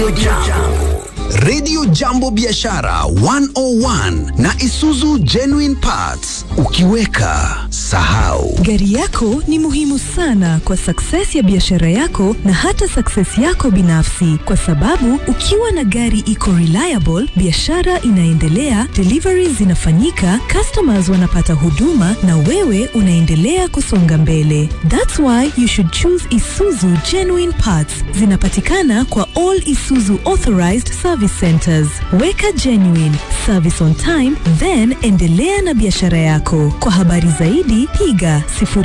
Radio Jambo. Radio Jambo Biashara 101 na Isuzu Genuine Parts. Ukiweka sahau. Gari yako ni muhimu sana kwa success ya biashara yako na hata success yako binafsi, kwa sababu ukiwa na gari iko reliable, biashara inaendelea, deliveries zinafanyika, customers wanapata huduma na wewe unaendelea kusonga mbele. That's why you should choose Isuzu Genuine Parts. Zinapatikana kwa all Isuzu authorized service centers. Weka genuine service on time, then endelea na biashara yako. Kwa habari zaidi piga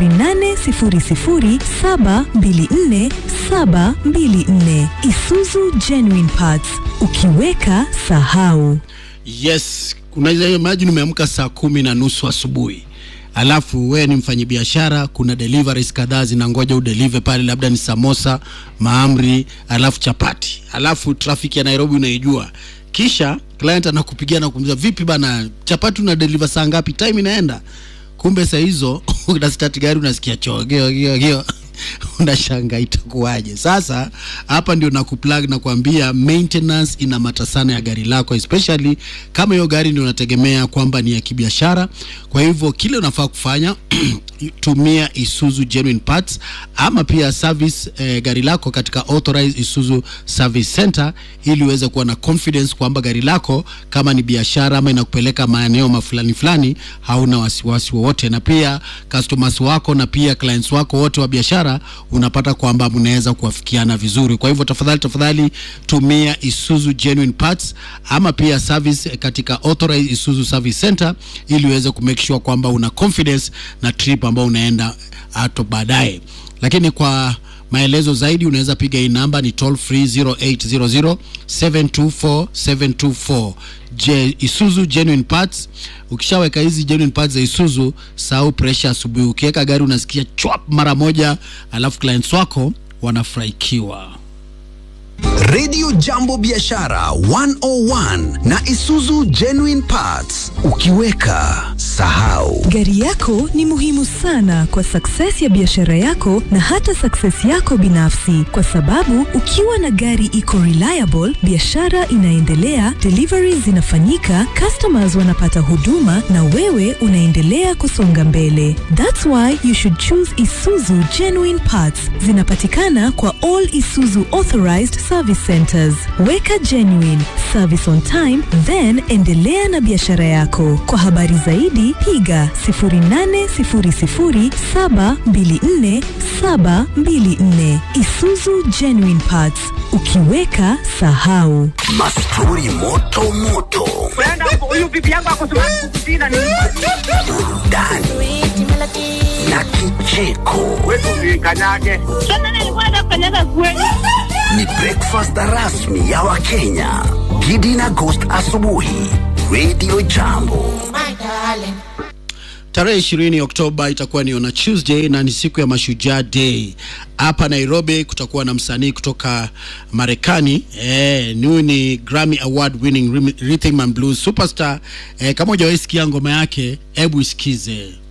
0800724724 Isuzu Genuine Parts. Ukiweka sahau. Yes, unaweza imagine umeamka saa kumi na nusu asubuhi alafu we ni mfanyabiashara, kuna deliveries kadhaa zinangoja udelive pale, labda ni samosa, maamri, alafu chapati, alafu traffic ya Nairobi unaijua. Kisha client anakupigia na kumwambia vipi bana, chapati una deliver saa ngapi? Time inaenda. Kumbe saa hizo una start gari unasikia chogeo geo geo unashanga itakuwaje? Sasa hapa ndio nakuplug na kuambia maintenance ina mata sana ya gari lako, especially kama hiyo gari ndio unategemea kwamba ni ya kibiashara. Kwa hivyo kile unafaa kufanya tumia Isuzu Genuine Parts ama pia service eh, gari lako katika authorized Isuzu Service Center ili uweze kuwa na confidence kwamba gari lako kama ni biashara ama inakupeleka maeneo mafulani fulani, hauna wasiwasi wowote, na pia customers wako na pia clients wako wote wa biashara unapata kwamba mnaweza kuwafikiana vizuri. Kwa hivyo tafadhali tafadhali tumia Isuzu Genuine Parts ama pia service katika authorized Isuzu Service Center ili uweze kumake sure kwamba una confidence na trip ambao unaenda hato baadaye. Lakini kwa maelezo zaidi unaweza piga hii namba ni toll free 0800 724 724. Je, Isuzu Genuine Parts. Ukishaweka hizi genuine parts za Isuzu, sahau pressure asubuhi. Ukiweka gari unasikia chwap mara moja, alafu clients wako wanafurahikiwa. Radio Jambo Biashara 101 na Isuzu Genuine Parts. Ukiweka sahau. Gari yako ni muhimu sana kwa success ya biashara yako na hata success yako binafsi, kwa sababu ukiwa na gari iko reliable, biashara inaendelea, deliveries zinafanyika, customers wanapata huduma na wewe unaendelea kusonga mbele. That's why you should choose Isuzu Genuine Parts. Zinapatikana kwa all Isuzu authorized service centers. Weka genuine service on time, then endelea na biashara yako. Kwa habari zaidi piga 0800724724 Isuzu Genuine Parts. Ukiweka sahau. Mastori moto moto. huyu bibi yangu akusema kukusina ni Burudani na kicheko. wetu kanyage. Sasa nilikuwa nafanyaga kweli. Ni breakfast rasmi ya Wakenya. Gidi na Ghost asubuhi. Radio Jambo. Tarehe ishirini Oktoba itakuwa ni on a Tuesday na ni siku ya Mashujaa Day. Hapa Nairobi kutakuwa na msanii kutoka Marekani eh, huyu ni Grammy Award winning rhythm and blues superstar eh, kama hujawahi sikia ngoma yake, hebu isikize.